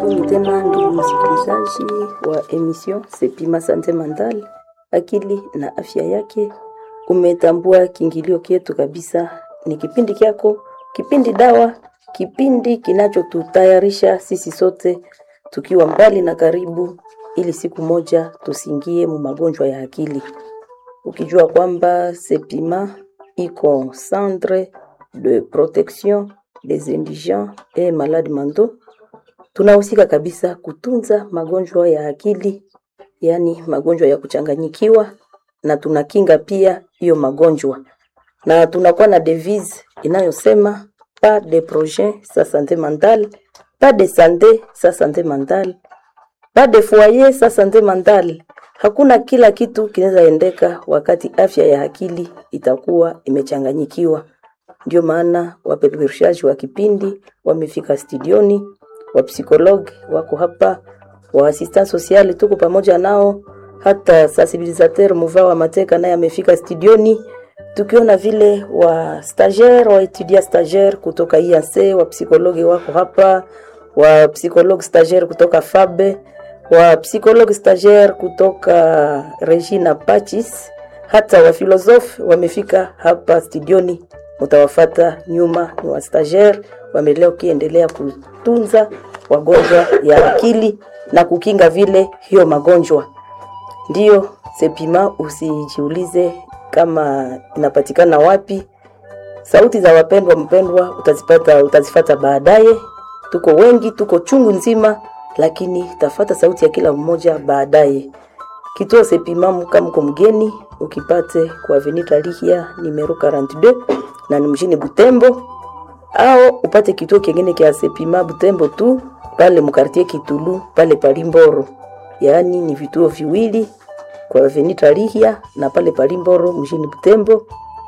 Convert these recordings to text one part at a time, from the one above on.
Karibuni tena ndugu msikilizaji wa emission Sepima Sante Mandal, akili na afya yake. Umetambua kiingilio kietu kabisa, ni kipindi kyako, kipindi dawa, kipindi kinachotutayarisha sisi sote tukiwa mbali na karibu, ili siku moja tusiingie mu magonjwa ya akili, ukijua kwamba Sepima iko centre de protection des indigents et malades mentaux tunahusika kabisa kutunza magonjwa ya akili, yaani magonjwa ya kuchanganyikiwa, na tunakinga pia hiyo magonjwa, na tunakuwa na devise inayosema pas de projet sa santé mentale, pas de santé sa santé mentale, pas de foyer sa santé mentale. Hakuna kila kitu kinaweza endeka wakati afya ya akili itakuwa imechanganyikiwa. Ndio maana wapeperushaji wa kipindi wamefika studioni wapsikologi wako hapa, wa assistant social tuko pamoja nao, hata sensibilisateur Muva wa Mateka naye amefika studioni, tukiona vile wa stagiaire wa etudia stagiaire kutoka IAC, wa psikologi wako hapa, wa psikologi stagiaire kutoka Fabe, wa psikologi stagiaire kutoka Regina Pachis, hata wa filosofi wamefika hapa studioni. Mutawafata nyuma, ni wa stagiaire wamelea ukiendelea kutunza wagonjwa ya akili na kukinga vile hiyo magonjwa. Ndiyo Sepima, usijiulize kama inapatikana wapi. Sauti za wapendwa mpendwa utazipata, utazifata baadaye. Tuko wengi, tuko chungu nzima, lakini tafata sauti ya kila mmoja baadaye. Kituo Sepima muka mko mgeni, ukipate kwa Avenue Lihia numero 42 na ni mjini Butembo au upate kituo kingine kia Sepima Butembo tu pale mkartie Kitulu pale Palimboro, yaani ni vituo viwili kwa Avenue Tarihia na pale Palimboro mjini Butembo.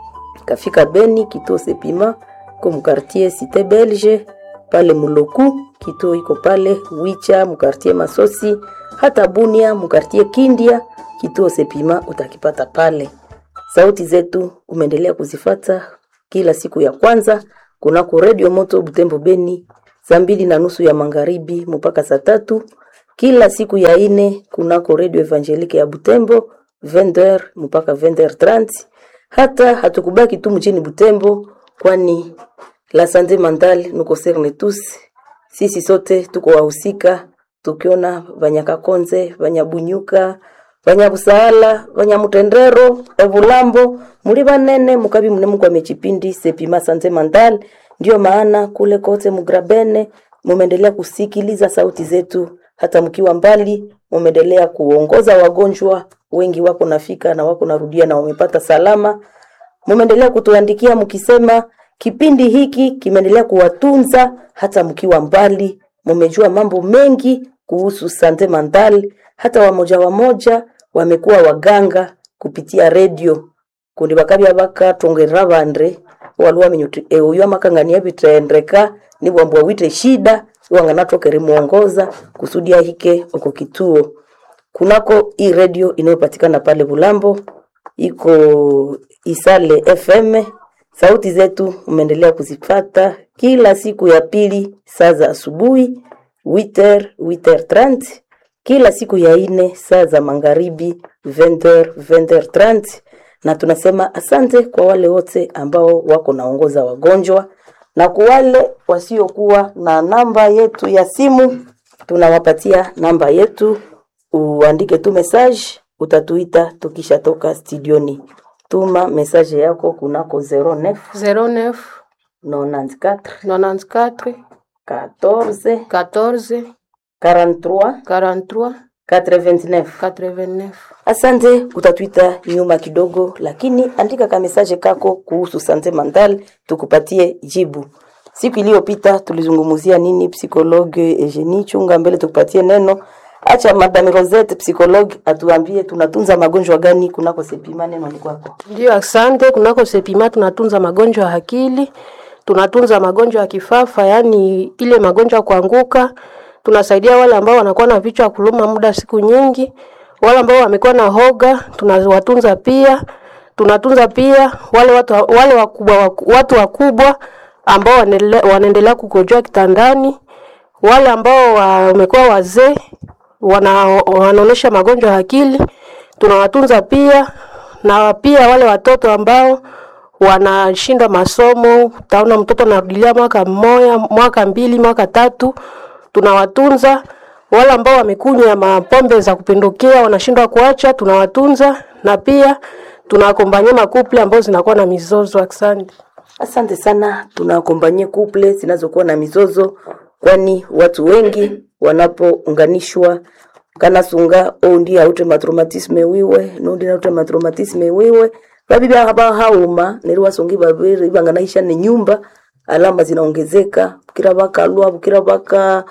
Kafika Beni kituo Sepima ko mkartie Cité Belge pale Muloku kituo iko pale Wicha mkartie Masosi, hata Bunia mkartie Kindia kituo Sepima utakipata pale. Sauti zetu umeendelea kuzifata kila siku ya kwanza kunako Radio Moto Butembo Beni saa mbili na nusu ya magharibi mpaka saa tatu kila siku ya ine kunako Radio Evangelique ya Butembo 20h mpaka 20h30. Hata hatukubaki tu mjini Butembo, kwani la sante mentale nous concerne tous. Sisi sote tuko wahusika, tukiona Vanyakakonze, Vanyabunyuka, Vanyabusaala, Vanyamutendero, Evulambo, muri banene mukabi mune mukwa mechipindi Sepima Sante Mentale ndio maana kule kote Mugrabene mumeendelea kusikiliza sauti zetu, hata mkiwa mbali mumeendelea kuongoza wagonjwa wengi, wako nafika na wako narudia na wamepata salama. Mumeendelea kutuandikia mkisema kipindi hiki kimeendelea kuwatunza hata mkiwa mbali. Mumejua mambo mengi kuhusu sante mentale, hata wamoja wamoja wamekuwa waganga kupitia redio kundi bakabya bakatongera bande waliwo aminyuti euyo amakangania bitendeka nibwambwa wite shida iwanganatokere muongoza kusudi ahike uko kituo kunako hii redio inayopatikana pale Bulambo iko Isale FM. Sauti zetu umeendelea kuzipata kila siku ya pili saa za asubuhi 8h 8h30, kila siku ya ine saa za magharibi 20h 20h30 na tunasema asante kwa wale wote ambao wako naongoza wagonjwa na kwa wale wasiokuwa na namba yetu ya simu, tunawapatia namba yetu, uandike tu message, utatuita tukishatoka studioni. Tuma message yako kunako 09 09 94 94 14 14 43 43 89. 89. Asante, utatuita nyuma kidogo, lakini andika ka message kako kuhusu sante mentale tukupatie jibu. Siku iliyopita tulizungumzia nini? Psikologe Eugenie Chunga mbele tukupatie neno. Acha Madame Rosette psikologe atuambie tunatunza magonjwa gani kunako Sepima. Neno ni kwako. Ndio, asante. Kunako Sepima tunatunza magonjwa ya akili, tunatunza magonjwa ya kifafa, yaani ile magonjwa ya kuanguka. Tunasaidia wale ambao wanakuwa na vichwa kuluma muda siku nyingi, wale ambao wamekuwa na hoga tunawatunza pia. Tunatunza pia wale watu wale wakubwa, watu wakubwa ambao wanaendelea kukojoa kitandani wale ambao wamekuwa wazee wana, wanaonesha magonjwa ya akili tunawatunza pia, na pia wale watoto ambao wanashinda masomo, utaona mtoto anarudilia mwaka mmoja, mwaka mbili, mwaka tatu, tunawatunza. Wale ambao wamekunywa mapombe za kupindukia wanashindwa kuacha, tunawatunza na pia tunawakombanyia makuple ambao zinakuwa na mizozo. Asante. Asante sana, tunakombanyia couple zinazokuwa na mizozo, kwani watu wengi wanapounganishwa kana sunga oundi aute matraumatisme wiwe nundi naute matraumatisme wiwe babi haba hauma neri wasongi babiri banganaisha ni nyumba alama zinaongezeka kila bakalwa kila baka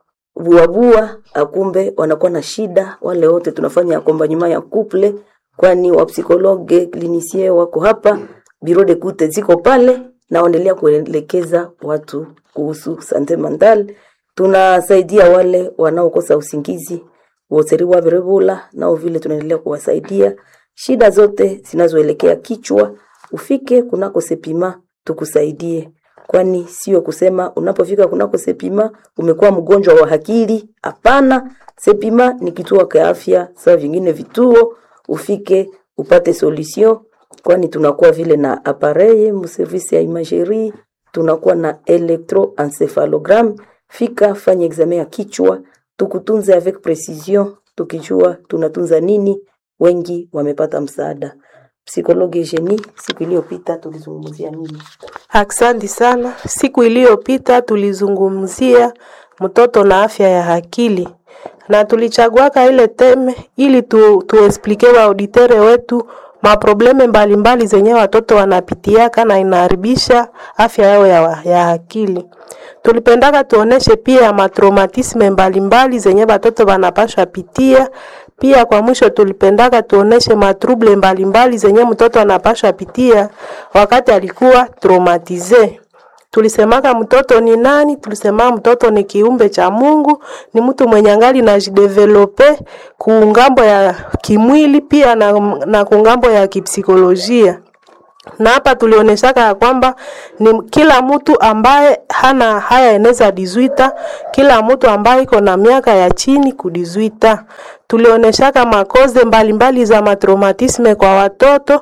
buabua akumbe wanakuwa na shida. Wale wote tunafanya akombanyuma ya couple, kwani wapsikologe klinisie wako hapa, biro de kute ziko pale, naendelea kuelekeza watu kuhusu sante mental. Tunasaidia wale wanaokosa usingizi woseri wa virebula, nao vile tunaendelea kuwasaidia shida zote zinazoelekea kichwa. Ufike kunako Sepima tukusaidie, kwani sio kusema unapofika kunako Sepima umekuwa mgonjwa wa akili. Hapana, Sepima ni kituo cha afya sawa vingine vituo, ufike upate solution, kwani tunakuwa vile na appareil mu service ya imagerie, tunakuwa na electroencephalogram. Fika fanya examen ya kichwa, tukutunze avec precision, tukijua tunatunza nini. Wengi wamepata msaada. Psikologi Eugenie, siku iliyopita tulizungumzia nini? Asante sana. Siku iliyopita tulizungumzia mtoto na afya ya akili na tulichaguaka ile teme ili tu, tuesplike wa auditere wetu maprobleme mbalimbali zenye watoto wanapitiaka na inaharibisha afya yao ya, ya akili. Tulipendaka tuoneshe pia matraumatisme mbalimbali zenye watoto wanapasha pitia. Pia kwa mwisho tulipendaka tuoneshe matrouble mbalimbali zenye mtoto anapasha pitia wakati alikuwa traumatize. Tulisemaka mtoto ni nani? Tulisema mtoto ni kiumbe cha Mungu, ni mtu mwenye angali na jidevelope kuungambo ya kimwili pia na, na kungambo ya kipsikolojia na hapa tulionyeshaka ya kwamba ni kila mtu ambaye hana haya eneza dizuita, kila mtu ambaye iko na miaka ya chini kudizuita. Tulionyeshaka makoze mbalimbali za matraumatisme kwa watoto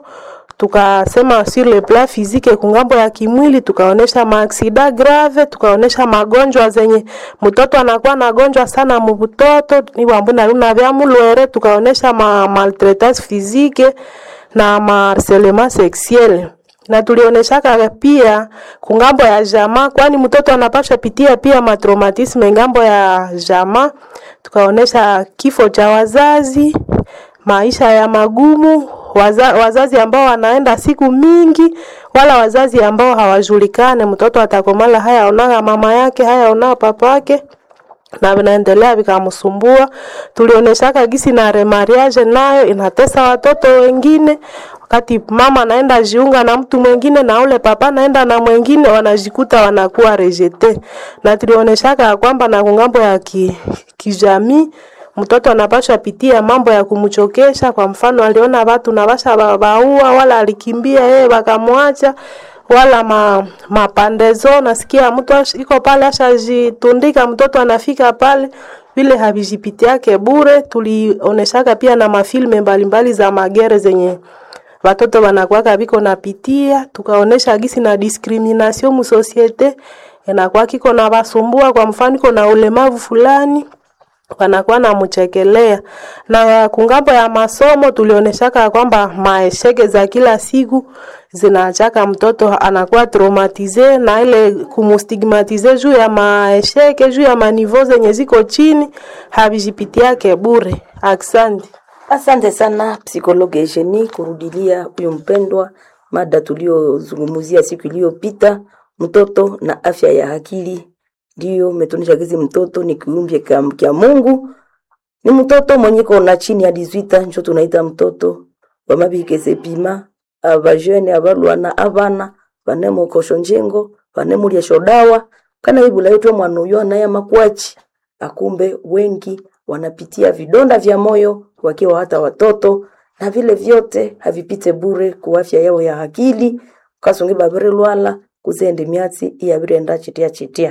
tukasema sur le plan physique kungambo ya kimwili, tukaonesha maaksida grave, tukaonesha magonjwa zenye mtoto anakuwa nagonjwa sana mubutoto niwambuna luna vya mulwere, tukaonesha ma maltraitance physique na maharcelement sexuel na tulionyeshaka pia kungambo ya jamaa, kwani mtoto anapasha pitia pia matraumatisme ngambo ya jamaa. Tukaonesha kifo cha wazazi, maisha ya magumu, waza, wazazi ambao wanaenda siku mingi, wala wazazi ambao hawajulikane. Mtoto atakomala haya onaka mama yake, haya onaka papa yake na vinaendelea vikamsumbua. Tulionyeshaka gisi na remariage nayo inatesa watoto wengine, wakati mama anaenda jiunga na mtu mwingine na ule papa anaenda na mwingine, wanajikuta wanakuwa rejete. Na tulionyeshaka ya kwamba na kungambo ya ki, kijamii mtoto anapaswa pitia mambo ya kumchokesha. Kwa mfano, aliona watu na basha babaua, wala alikimbia yeye wakamwacha wala ma, mapandezo. Nasikia mtu iko pale ashajitundika, mtoto anafika pale vile havijipitiake bure. Tulioneshaka pia na mafilme mbalimbali za magere zenye watoto wanakuwaka viko napitia, tukaonesha gisi na discrimination mu societe inakuwa kiko na basumbua. Kwa mfano, iko na ulemavu fulani wanakuwa namchekelea. Na kungambo ya masomo tulionyeshaka kwamba maesheke za kila siku zinachaka mtoto anakuwa traumatize na ile kumustigmatize juu ya maesheke juu ya manivo zenye ziko chini havijipitiake bure. Asante. Asante sana psikologi Eugenie kurudilia huyo mpendwa mada tuliozungumzia siku iliyopita, mtoto na afya ya akili. Ndiyo umetunisha kizi mtoto ni kiumbe kya Mungu, ni mtoto mwenye kona chini ya 18 njo tunaita mtoto wamabike sepima abajene abalwana abana banemo kosho njengo banemulya shodawa kana ibula yetu mwana uyo anaya makwachi akumbe wengi wanapitia vidonda vya moyo wakiwa hata watoto na vile vyote havipite bure ku afya yao ya akili kasonge babere lwala kuzende myatsi iyabire nda chitia chitia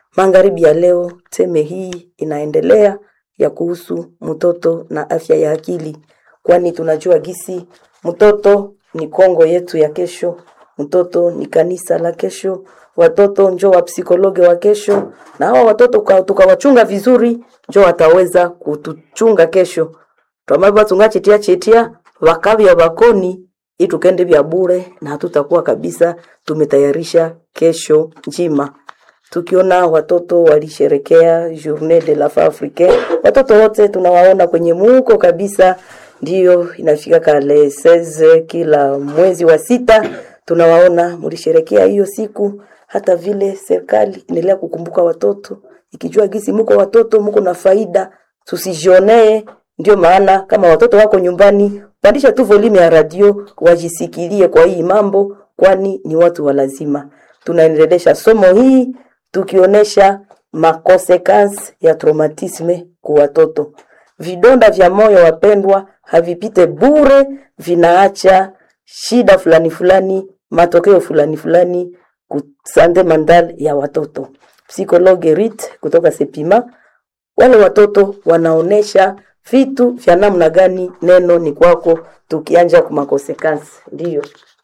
Magharibi ya leo, teme hii inaendelea ya kuhusu mtoto na afya ya akili, kwani tunajua gisi mtoto ni Kongo yetu ya kesho, mtoto ni kanisa la kesho, watoto njo wa psikologe wa kesho, na hawa watoto kwa- tukawachunga vizuri, njo wataweza kutuchunga kesho twamava tunga chetia chetia vakavya vakoni itukende vya bure na hatutakuwa kabisa tumetayarisha kesho njima tukiona watoto walisherekea journée de la femme africaine watoto wote tunawaona kwenye muko kabisa ndiyo inafika kale 16 kila mwezi wa sita tunawaona mulisherekea hiyo siku hata vile serikali inaendelea kukumbuka watoto ikijua gisi muko watoto muko na faida tusijionee ndio maana kama watoto wako nyumbani pandisha tu volume ya radio wajisikilie kwa hii mambo kwani ni watu wa lazima tunaendelesha somo hii tukionyesha makonsekansi ya traumatisme kwa watoto vidonda vya moyo wapendwa havipite bure vinaacha shida fulani fulani matokeo fulani fulani kusande mandal ya watoto psikologe rit kutoka sepima wale watoto wanaonesha vitu vya namna gani neno ni kwako tukianja kumakosekansi ndiyo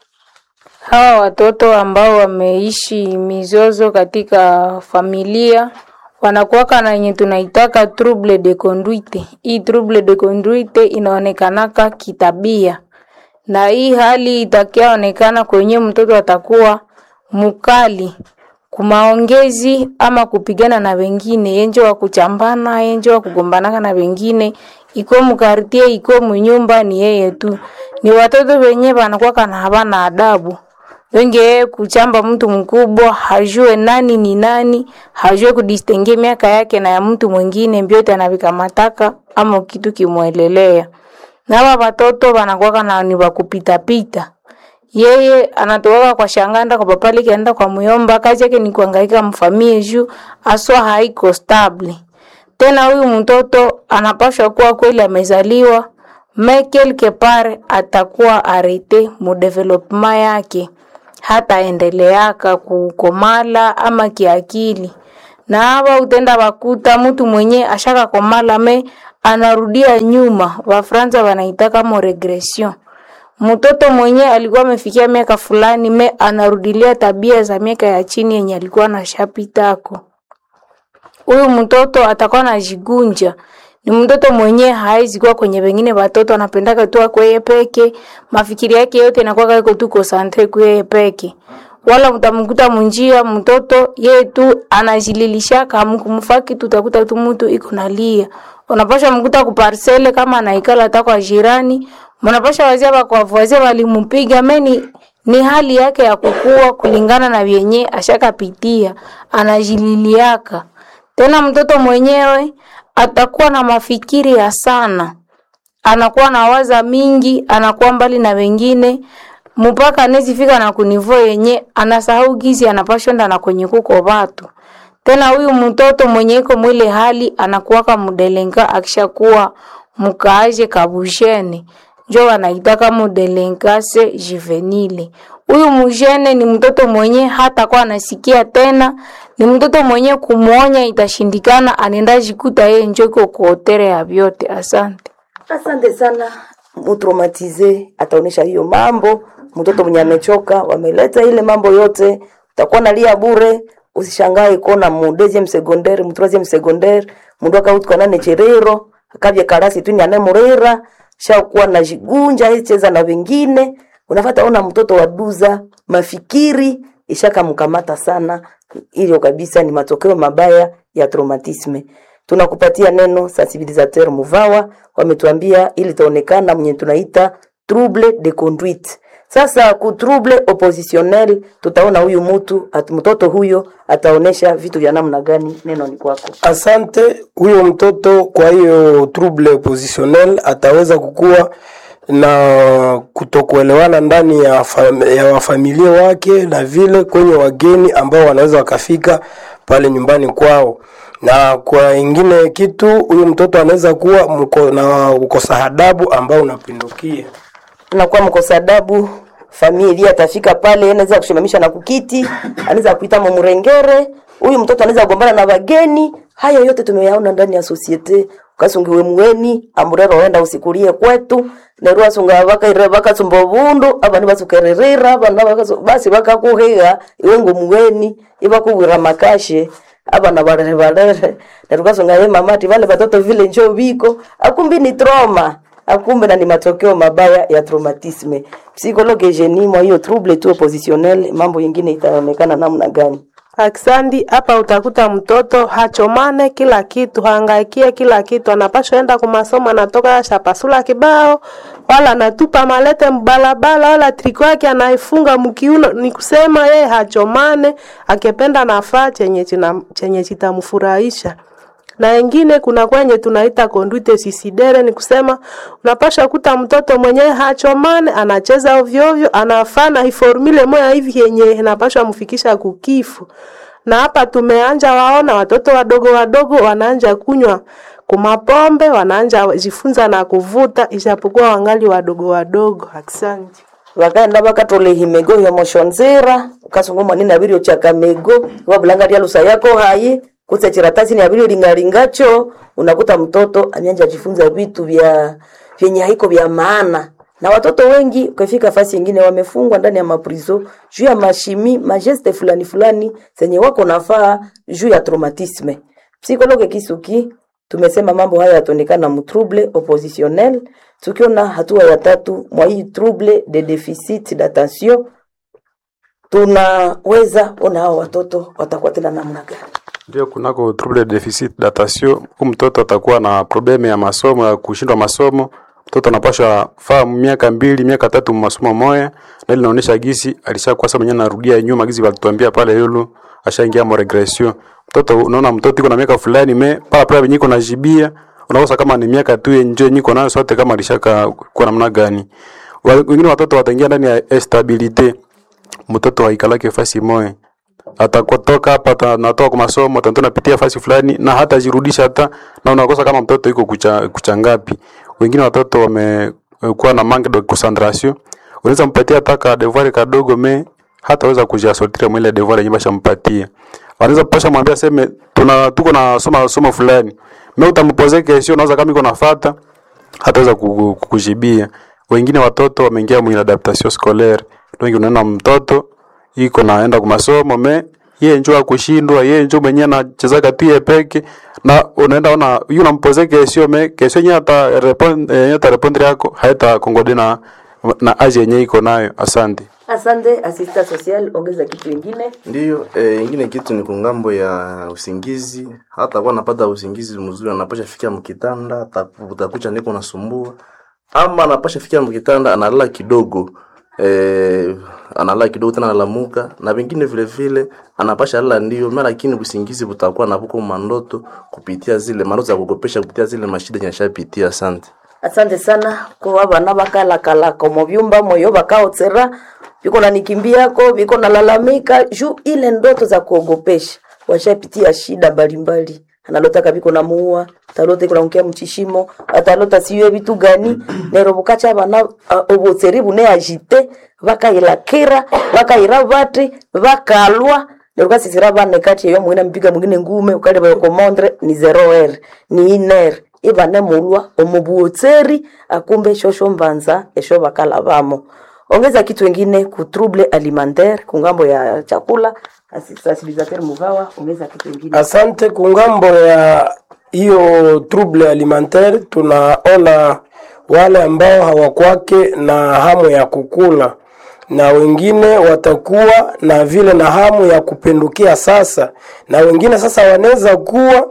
Hawa watoto ambao wameishi mizozo katika familia wanakuwaka na yenye tunaitaka trouble de conduite. Hii trouble de conduite inaonekanaka kitabia, na hii hali itakiaonekana kwenye mtoto atakuwa mukali kumaongezi ama kupigana na wengine, yenje wa kuchambana, yenje wa kugombanaka na wengine, iko mukartie, iko munyumba, ni yeye tu. Ni watoto wenye wanakuwa na havana adabu wengi yeye kuchamba mtu mkubwa hajue nani ni nani, hajue kudistenge miaka yake na ya mtu mwingine, mbyote anavikamataka ama kitu kimwelelea. Na hawa watoto wanakuwa na ni wa kupita pita. Yeye anatoka kwa shanganda kwa papali kaenda kwa muyomba, kazi yake ni kuhangaika mfamie juu aswa haiko stable. Tena huyu mtoto anapashwa kuwa kweli amezaliwa me quelque part atakuwa arete mu development yake hata endeleaka kukomala ama kiakili na hawa utenda wakuta mtu mwenye ashaka komala me anarudia nyuma wafransa wanaitaka mo regression mtoto mwenye alikuwa amefikia miaka fulani me anarudilia tabia za miaka ya chini yenye alikuwa na shapitako huyu mtoto atakuwa najigunja ni mtoto mwenye haizi kuwa kwenye wengine watoto anapendaka tu akweye peke mafikiri yake yote inakuwa iko tu konsantre kweye peke wala utamkuta munjia mtoto yeye tu anajililishaka mkumfaki tutakuta tu mtu iko nalia unapasha mkuta kuparsele kama anaikala hata kwa jirani mnapasha wazia bakwavwazia walimupiga meni ni hali yake ya kukua kulingana na vyenye ashakapitia anajililiaka tena mtoto mwenyewe atakuwa na mafikiri ya sana, anakuwa na waza mingi, anakuwa mbali na wengine mpaka anezifika na kunivo yenye anasahau gizi anapashonda na kwenye kuko watu. Tena huyu mtoto mwenye iko mwile hali anakuwaka mudelenga akishakuwa mukaaje kabushene njo wanaitaka mudelenkase juvenile. Huyu mujene ni mtoto mwenye hata kwa anasikia tena, ni mtoto mwenye kumwonya itashindikana, anenda jikuta yeye njo iko kuotere ya vyote. Asante. Asante sana. Mutraumatize ataonesha hiyo mambo. Mtoto mwenye amechoka, wameleta ile mambo yote, utakuwa nalia bure. Usishangae kuona mu deuxième secondaire, mu troisième secondaire, mundu akautuka nane cherero, akavya karasi tu nyane murera, shakuwa na jigunja cheza na wengine. Unafata ona mtoto wa duza, mafikiri ishakamkamata sana. Hiyo kabisa ni matokeo mabaya ya traumatisme tunakupatia neno sensibilisateur Muvawa, wametuambia ili taonekana mwenye tunaita trouble de conduite. Sasa ku trouble oppositionnel, tutaona huyu mtu at mtoto huyo ataonesha vitu vya namna gani. Neno ni kwako. Asante. Huyo mtoto kwa hiyo trouble positionnel ataweza kukua na kutokuelewana ndani ya, fam ya wafamilia wake na vile kwenye wageni ambao wanaweza wakafika pale nyumbani kwao na kwa ingine kitu huyu mtoto anaweza kuwa mko, na ukosa adabu ambao unapindukia Tunakuwa mkosa adabu, familia atafika pale, anaweza kushimamisha na kukiti, anaweza kuita mumurengere, huyu mtoto anaweza kugombana na wageni haya yote tumeyaona ndani ya societe ukasungiwe mweni amurero wenda usikulie kwetu nerwa sunga bakaire bakasumba bundu abandi basukererera abana bakasu basi bakakuhiga iwe ngumweni ibakubwira makashe abana barere barere nerukasunga ye mamati vale batoto vile njo biko akumbi ni trauma akumbe na ni matokeo mabaya ya traumatisme psychologue genie mwa hiyo trouble tu oppositionnel mambo yingine itaonekana namna gani Aksandi, hapa utakuta mtoto hachomane kila kitu, hangaikie kila kitu, anapashwa enda kumasomo, anatoka shapasula kibao, wala anatupa malete mbalabala, wala triko yake anaifunga mkiuno. Ni kusema yeye hachomane, akipenda nafaa chenye china- chenye chitamfurahisha na wengine kuna kwenye tunaita conduite suicidaire, ni kusema unapasha kuta mtoto mwenyewe hachomane, anacheza ovyo ovyo, anafana iformule moya hivi yenye inapasha mfikisha kukifu. Na hapa tumeanja waona watoto wadogo wadogo wanaanja kunywa kumapombe, wanaanja jifunza na kuvuta, ijapokuwa wangali wadogo wadogo. Asante. vakaenda vakatolehimego yomoshonzera ukasungumwa nini avirio chakamego wabulanga lya lusa yako hayi kutse chiratasi ni avirio lingalingacho unakuta mtoto amianja jifunza vitu vya vyenye haiko vya maana na watoto wengi ukifika fasi ingine wamefungwa ndani ya maprizo juu ya mashimi majeste fulani fulani zenye wako nafaa juu ya traumatisme psikologe kisuki tumesema mambo haya yataonekana mu trouble oppositionnel tukiona hatua ya tatu mwa hii trouble de deficit d'attention tunaweza ona hao watoto watakuwa tena namna gani Ndio, kunako trouble de deficit d'attention, huyu mtoto atakuwa na probleme ya masomo ya kushindwa masomo. Mtoto anapaswa faa miaka mbili miaka tatu masomo moya, na ile inaonyesha gisi alishakuwa sasa mwenyewe anarudia nyuma, gisi walituambia pale yulu ashaingia mo regression. Mtoto unaona mtoto iko na miaka fulani me pala pala binyiko na jibia, unakosa kama ni miaka tu yenjo nyiko nayo sote kama alishaka kwa namna gani. Wa- Wengine watoto wataingia ndani ya instabilite, mtoto haikalake fasi moya atakotoka hapa ata- natoka kwa masomo tanto napitia fasi fulani na hata jirudisha hata na unakosa kama mtoto yuko kucha, kucha ngapi. Wengine watoto wamekuwa na manque de concentration, unaweza mpatia hata ka devoir kadogo me hataweza kujiasortir mwile devoir yenyewe bashampatia. Wanaweza pasha mwambia seme tuna tuko na soma somo fulani, me utampoze kesho, unaweza kama iko nafuata hataweza kuku- kukujibia. Wengine watoto wameingia mwile adaptation scolaire, wengi unaona mtoto iko naenda kwa masomo me yeye njoo akushindwa yeye njoo mwenyewe anachezaka tu yeye peke na unaenda ona yule unampoze kesho me kesho yenyewe ata respond eh, ata respond yako haita kongode na na aje yenyewe iko nayo asante asante asista social ongeza kitu ingine Ndiyo, eh, ingine kitu ni kungambo ya usingizi. Hata kwa napata usingizi mzuri, anapasha fikia mkitanda, ata- utakucha niko nasumbua, ama anapasha fikia mkitanda analala kidogo eh, analala kidogo tena analamuka, na vingine vile vile anapasha lala ndio mara, lakini usingizi butakuwa na buko mandoto kupitia zile mandoto za kukopesha kupitia zile mashida nyashapitia. Asante. asante sana kwa bana bakalakalaka mu byumba moyo bakaotsera biko na nikimbiako biko nalalamika juu ile ndoto za kuogopesha washapitia shida mbalimbali analotaka biko na muua talota iko naunkia mchishimo atalota siyo vitu gani nero bukacha bana uh, obotseri bune agite bakailakira bakaira bati bakalwa Nilikuwa sisira bane kati yo mwina mpiga mwingine ngume ukale ba komondre ni 0r ni iner ibane mulwa omubuotseri akumbe shosho mbanza esho bakala bamo ongeza kitu wengine ku trouble alimentaire kungambo ya chakula sensibilisateur mugawa ongeza kitu wengine Asante. Kungambo ya hiyo trouble alimentaire, tunaona wale ambao hawakwake na hamu ya kukula na wengine watakuwa na vile na hamu ya kupindukia sasa, na wengine sasa wanaweza kuwa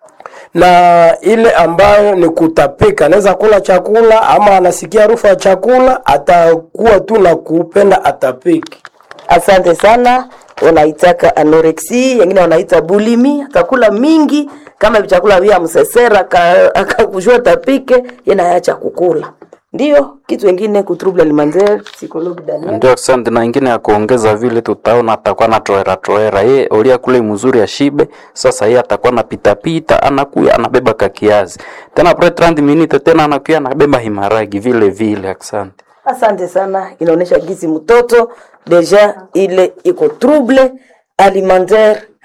na ile ambayo ni kutapika, anaweza kula chakula ama anasikia harufu ya chakula, atakuwa tu na kupenda atapiki. asante sana wanaitaka anorexi wengine wanaita bulimi akakula mingi kama vichakula vya msesera aka- akakujua tapike yenaacha kukula ndio kitu wengine ku trouble alimentaire psychologue Daniel Ndio, asante. Na ingine ya kuongeza vile, tutaona atakuwa na toera toera, ye olia kule mzuri ashibe. Sasa yeye atakuwa na pita pita, anakuya anabeba kakiazi tena pre 30 minute tena anakuya anabeba himaragi vile vile. Asante. asante sana inaonyesha gizi mtoto deja ile iko trouble alimentaire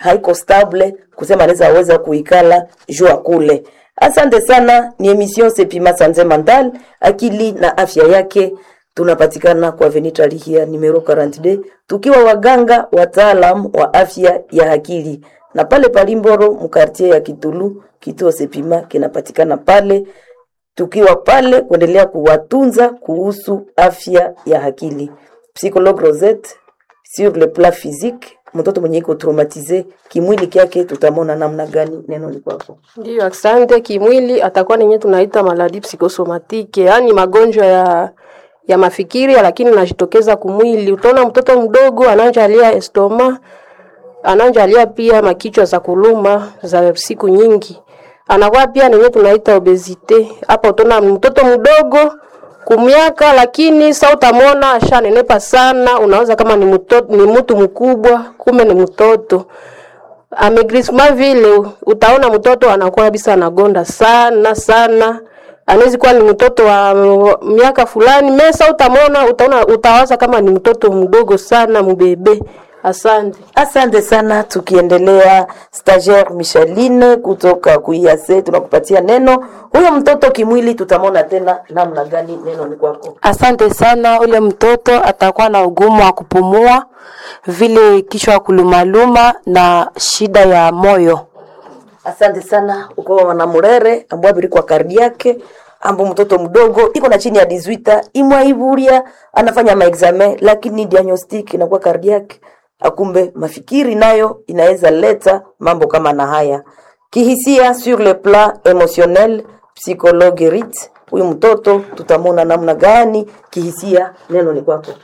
haiko stable kusema anaweza weza kuikala jua kule. Asante sana, ni emission Sepima Sanze Mandal, akili na afya yake. Tunapatikana kwa Avenue Lihia numero 42 tukiwa waganga wataalam wa afya ya akili, na pale Palimboro mkartie ya Kitulu, kituo Sepima kinapatikana pale tukiwa pale kuendelea kuwatunza kuhusu afya ya akili. Psychologue Rosette sur le plan physique, mtoto mwenye iko traumatize kimwili kyake, tutamona namna gani? Neno ni kwako. Ndiyo, asante. Kimwili atakuwa nenye tunaita maladi psikosomatike, yaani magonjwa ya ya mafikiri, lakini najitokeza kumwili. Utaona mtoto mdogo ananjalia estoma, ananjalia pia makichwa za kuluma za siku nyingi, anakuwa pia nenye tunaita obesite. Hapa utaona mtoto mdogo kumiaka, lakini sa utamwona ashanenepa sana, unaweza kama ni mtoto, ni mtu mkubwa, kumbe ni mtoto amegrisma vile, utaona mtoto anakuwa kabisa anagonda sana sana, anawezi kuwa ni mtoto wa miaka fulani mesa, utamwona utaona, utawaza kama ni mtoto mdogo sana mbebe. Asante. Asante sana. Tukiendelea, stagiaire Micheline kutoka kuiase, tunakupatia neno. Huyo mtoto kimwili tutamwona tena namna gani? Neno ni kwako. Asante sana. Ule mtoto atakuwa na ugumu wa kupumua, vile kichwa kulumaluma na shida ya moyo. Asante sana. Uko wana murere ambao abiri kwa kardi yake ambo mtoto mdogo iko na chini ya 18 imwaiburia anafanya maexame, lakini diagnostic inakuwa kardi yake akumbe mafikiri nayo inaweza leta mambo kama na haya kihisia, sur le plan emotionnel. Psychologue Rit, huyu mtoto tutamwona namna gani kihisia? Neno ni kwako.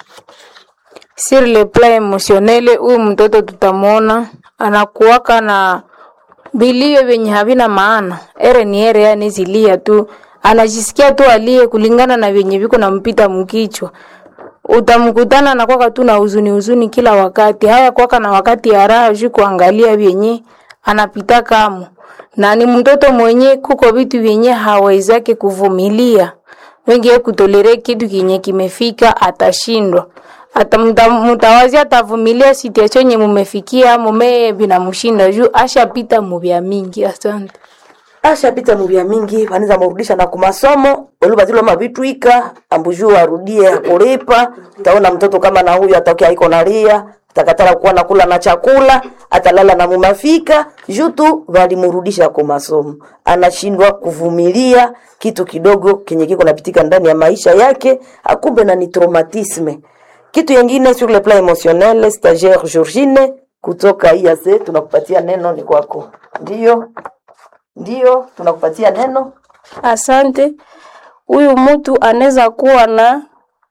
sur le plan emotionnel, huyu mtoto tutamwona anakuwaka na vilio vyenye havina maana, ere ni ere, yani zilia tu, anajisikia tu alie kulingana na vyenye viko nampita mkichwa. Utamkutana anakwaka tu na huzuni huzuni kila wakati, haya kwaka na wakati ya raha juu kuangalia vyenye anapita kamo, na ni mtoto mwenye kuko vitu vyenye hawezake kuvumilia wengi kutolere kitu kinye kimefika atashindwa ata mta- mtawazi atavumilia situation yenye mumefikia mume vinamshinda juu ashapita muvya mingi. Asante. ashapita muvya mingi vanaweza murudisha na kumasomo olubazilwa mavitwika ambujuu arudie akulipa utaona mtoto kama na huyu atokea iko nalia takatala kuwa nakula na chakula atalala na mumafika juu tu valimurudisha kwa masomo anashindwa kuvumilia kitu kidogo kenye kiko napitika ndani ya maisha yake akumbe na ni traumatisme kitu yengine sur le plan emotionnel stagiaire Georgine kutoka IAC tunakupatia neno ni kwako ndio ndio tunakupatia neno Asante. Huyu mtu anaweza kuwa na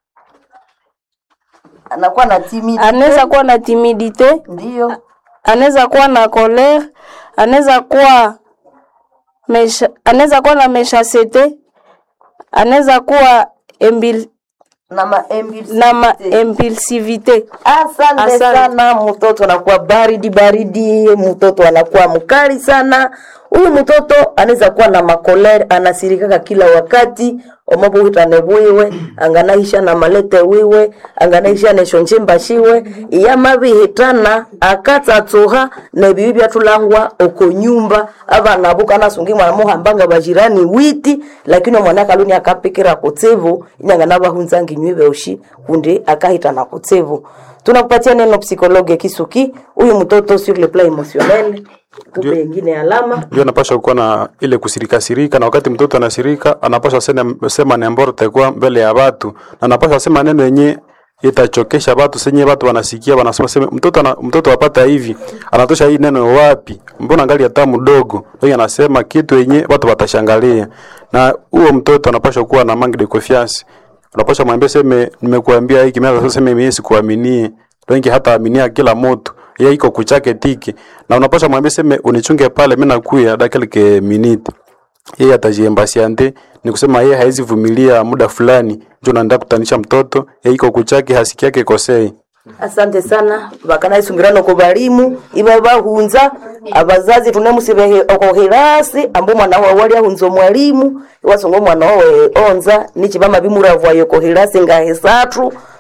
anakuwa na timid anaweza kuwa na timidite, ndio anaweza kuwa na colere, anaweza kuwa mesha, anaweza kuwa na meshasete, anaweza kuwa embil, na ma na ma impulsivite. Asante, Asante. sana. Mtoto anakuwa baridi baridi, mtoto anakuwa mkali sana. Huyu mtoto anaweza kuwa na makolere, anasirikaka kila wakati omobo witane bwiwe anganaisha na malete wiwe anganaisha neshonjimba shiwe iyama bihitana akatsatsuha nebibi byatulangwa oko nyumba abana buka nasungi mwana muhambanga bajirani witi lakini omwana kaluni akapikira kutsevu inyangana bahunzangi nywibe ushi kundi akahitana kutsevu tunakupatia neno psikologe kisuki huyu mtoto sur le plan emotionnel tupe ingine alama ndio anapasha kuwa na ile kusirikasirika, na wakati mtoto anasirika anapasha sema, sema neno ambalo litakuwa mbele ya watu, na anapasha sema neno yenye itachokesha watu senye watu wanasikia wanasema sema mtoto ana, mtoto apata hivi anatosha hii neno wapi? Mbona ngali hata mdogo ndio anasema kitu yenye watu watashangalia, na huo mtoto anapasha kuwa na manque de confiance. Unapasha mwambie seme, nimekuambia hiki mimi sasa sema mimi sikuaminie, wengi hata aminia kila mtu yeye iko kuchake tiki na unapasha mwambie seme unichunge pale mimi nakuya dakika minute yeye atajiembasiante ni kusema yeye haizi vumilia muda fulani ndio naenda kutanisha mtoto yeye iko kuchake hasiki yake kosei asante sana vakanaisungira ko balimu iba bahunza abazazi tunemusibehe okohirasi ambu mwana wawe wali ahunza mwalimu iwasunga omwana wawe onza nichi bama bimuravwayo kohirasi ngahe satu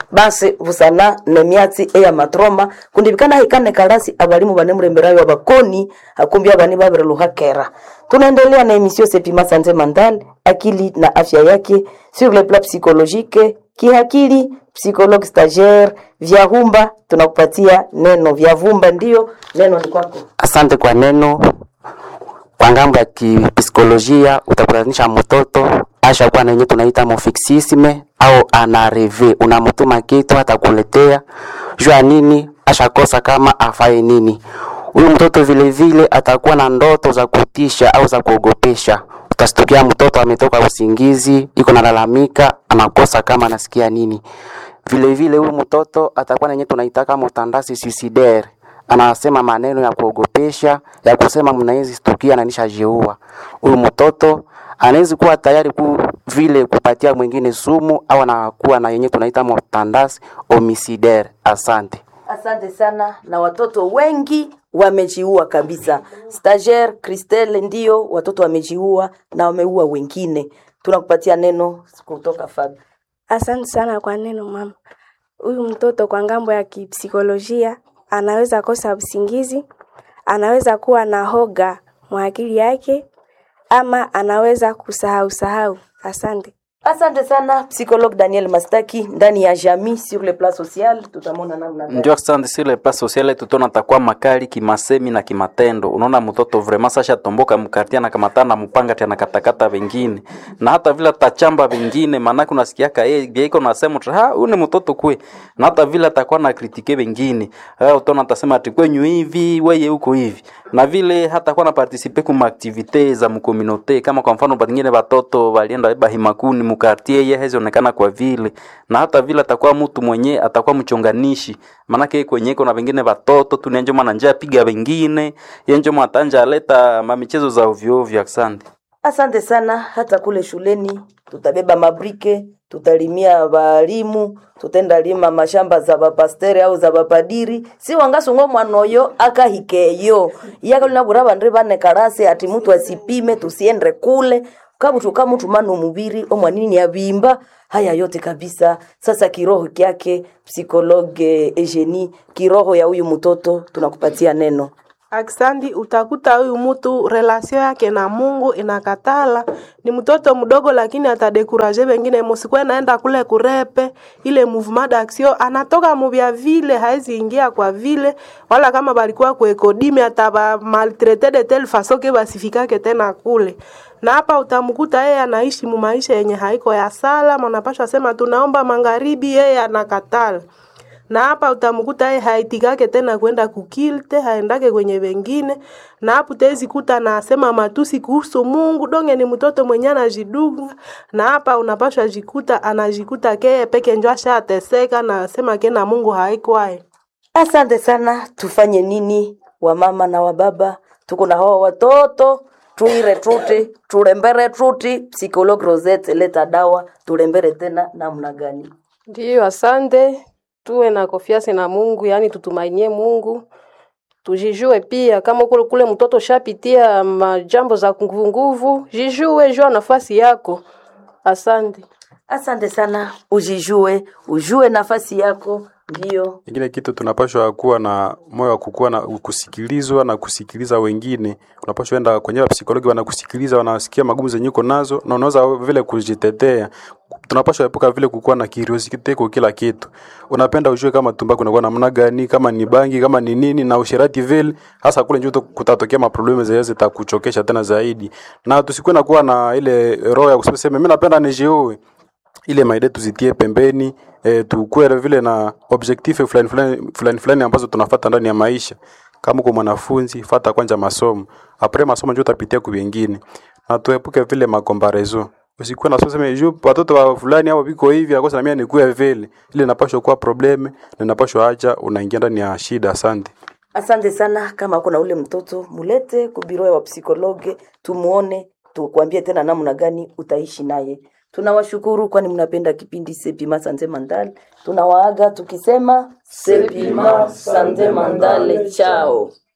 basi busana nemyatsi eya matroma kundibikana hikane karasi abalimu banemuremberayo abakoni akumbi abani babireluhakera tunaendelea na emission sepima sante mental akili na afya yake sur le plan psychologique kihakili psychologue stagiaire vyahumba tunakupatia neno vyavumba ndio neno ni kwako Asante kwa neno. Kwa ngambo ya kipsikolojia utakutanisha mtoto ashakuwa na yenye tunaita mofixisme au anareve, unamtuma kitu atakuletea juu ya nini, ashakosa kama afaye nini. Huyu mtoto vile vile atakuwa na ndoto za kutisha au za kuogopesha. Utastukia mtoto ametoka usingizi, iko nalalamika, anakosa kama anasikia nini. Vile vile huyu mtoto atakuwa na yenye tunaitaka mutandasi suicidaire anasema maneno ya kuogopesha ya kusema mnawezi stukia na nishajiua. Huyu mtoto anawezi kuwa tayari ku vile kupatia mwingine sumu au anakuwa na yenye tunaita motandasi homicidaire. Asante. Asante sana, na watoto wengi wamejiua kabisa. Stagiaire Christelle, ndio watoto wamejiua na wameua wengine. Tunakupatia neno kutoka Fabi. Asante sana kwa neno mama. Huyu mtoto kwa ngambo ya kipsikolojia anaweza kosa usingizi, anaweza kuwa na hoga mwa akili yake, ama anaweza kusahau sahau. Asante. Asante sana psychologue Daniel Mastaki ndani ya Jamii sur le plan social, tutamwona namna gani. Ndio asante sur le plan social tutona takuwa makali kimasemi na kimatendo. Unaona mtoto vraiment sasha tomboka mkartia na kamatana mpanga tena katakata wengine. Na hata vile atachamba wengine maana kuna sikiaka yeye iko nasema ha huyu ni mtoto kwe. Na hata vile atakuwa na kritike wengine. Eh utona atasema ati kwenyu hivi wewe huko hivi. Na vile hata kuwa na participe kuma activite za mkominote kama kwa mfano pengine watoto walienda beba himakuni mkartie yeye hezionekana kwa vile na hata vile atakuwa mtu mwenye atakuwa mchonganishi manake kwenye iko na wengine watoto tunenjo mwana njia piga wengine yenjo mwatanja aleta mamichezo za ovyo ovyo asante Asante sana. Hata kule shuleni tutabeba mabrike, tutalimia walimu, tutenda lima mashamba za bapastere au za bapadiri si wangasungo mwanoyo akahikeyo yakalina bandri bane karase ati mtu asipime tusiende kule kabutu kamutu manu mubiri omwanini abimba haya yote kabisa sasa kiroho kyake psikologe Eugenie kiroho ya huyu mtoto tunakupatia neno Aksandi, utakuta huyu mtu relasio yake na Mungu inakatala. Ni mtoto mdogo, lakini atadekuraje wengine. Musikwe naenda kule kurepe ile mouvement d'action, anatoka mubya vile, haezi ingia kwa vile, wala kama balikuwa kuekodime ataba maltraite de telle façon ke basifikake tena kule na hapa utamkuta yeye anaishi mu maisha yenye haiko ya sala, mnapashwa sema tunaomba magharibi, yeye anakatala na hapa utamkuta yeye haitikake tena kwenda kukilte, haendake kwenye wengine, na hapo tezi kuta nasema matusi kuhusu Mungu. Donge ni mtoto mwenye anajidunga, na hapa unapashwa jikuta anajikuta keye peke njo ashateseka na asema kena Mungu haikwae. Asante sana. Tufanye nini wamama na wababa? Tuko na hawa watoto tuire truti turembere truti. Psychologue Rosette, leta dawa turembere tena namna gani? Ndiyo, asante. Tuwe na konfiance na Mungu, yaani tutumainie Mungu, tujijue pia. Kama kule kule mtoto shapitia majambo za nguvu, jijue, jua nafasi yako. Asante. Asante sana, ujijue, ujue nafasi yako. Ndio Ingine kitu tunapashwa kuwa na moyo wa kukuwa na kusikilizwa na kusikiliza wengine. Unapashwa enda kwenye psikologi, wanakusikiliza, wanasikia magumu zenye uko nazo, na unaweza vile kujitetea. Tunapashwa epuka vile kukuwa na curiosity kwa kila kitu. Unapenda ujue kama tumbaku inakuwa namna gani, kama ni bangi, kama ni nini, na usherati vile, hasa kule njuto kutatokea maproblemu zenye zitakuchokesha tena zaidi, na tusikuwe na kuwa na ile roho ya kusema mimi napenda nijiue ile maide tuzitie pembeni e, tukuwe vile na objectif fulani fulani fulani fulani ambazo tunafuata ndani ya maisha. Kama uko mwanafunzi, fata kwanza masomo, apres masomo ndio utapitia kwa wengine, na tuepuke vile makomparezo. Usikuwe na sema juu watoto wa fulani au biko hivi akosa na mimi nikuwe vile, ile inapaswa kuwa probleme na inapaswa acha unaingia ndani ya shida. Asante. Asante sana. Kama kuna ule mtoto mulete kubiro ya wapsikologe, tumuone, tukwambie tena namna gani utaishi naye. Tunawashukuru kwani mnapenda kipindi Sepima Sante Mandale. Tunawaaga tukisema Sepima Sante Mandale, chao.